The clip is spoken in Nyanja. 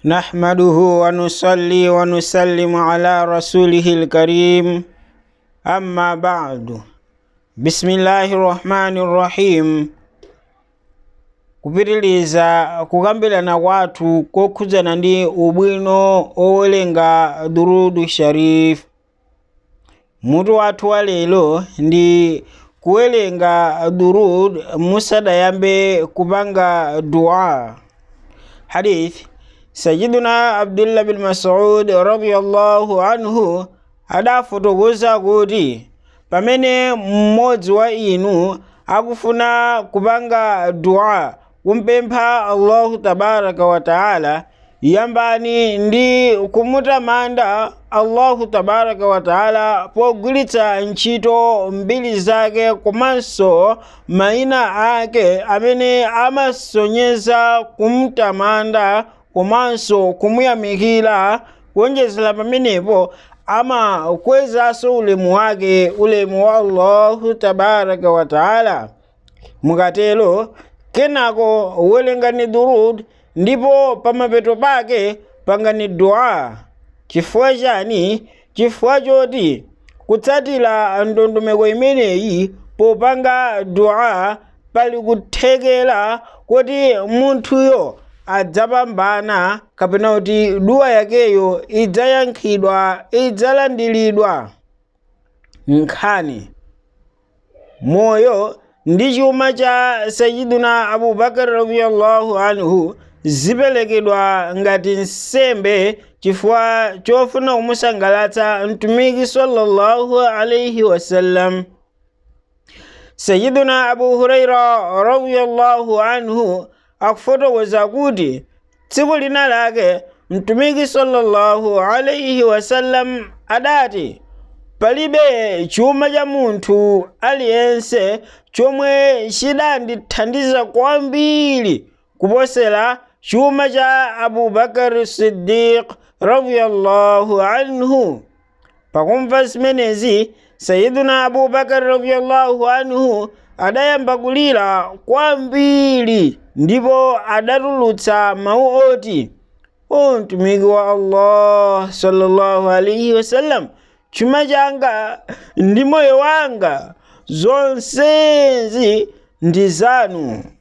نحمده ونصلي ونسلم على رسوله الكريم أما بعد بسم الله الرحمن الرحيم kupitiliza kukambirana kwathu kokhudzana ndi ubwino owerenga durudu sharif mutu wathu wa lero ndi kuwerenga durud musadayambe kupanga dua hadith sayiduna abdullah bin masud radiyallahu anhu adafotokoza kuti pamene mmodzi wa inu akufuna kupanga dua kumpempha allahu tabaraka wa taala yambani ndi kumutamanda allahu tabaraka wa taala pogwiritsa ntchito mbiri zake komanso mayina ake amene amasonyeza kumtamanda komanso kumuyamikira kuonjezera pamenepo amakwezanso ulemu wake ulemu wa allahu tabaraka wa taala mukatero kenako welengani durud ndipo pamapeto pake pangani dua chifukwa chani chifukwa choti kutsatira ndondomeko imeneyi popanga dua pali kuthekera kuti munthuyo adzapambana kapena kuti dua yakeyo idzayankhidwa idzalandiridwa nkhani moyo ndi chuma cha sayiduna abubakar radiyallahu anhu ziperekedwa ngati nsembe chifukwa chofuna kumusangalatsa mtumiki sallallahu alaihi wasallam sayiduna abu huraira radiyallahu anhu akufotokoza kuti tsiku lina lake mtumiki sallallahu alaihi wasallam adati palibe chuma cha munthu aliyense chomwe chidandithandiza kwambiri kuposera chuma cha abubakar siddiq radiyallahu anhu pakumva zimenezi sayiduna abubakar radiyallahu anhu adayamba kulira kwambiri ndipo adatulutsa mawu oti o mtumiki wa allah sallallahu alaihi wasallam chuma changa ndi moyo wanga zonsezi ndi zanu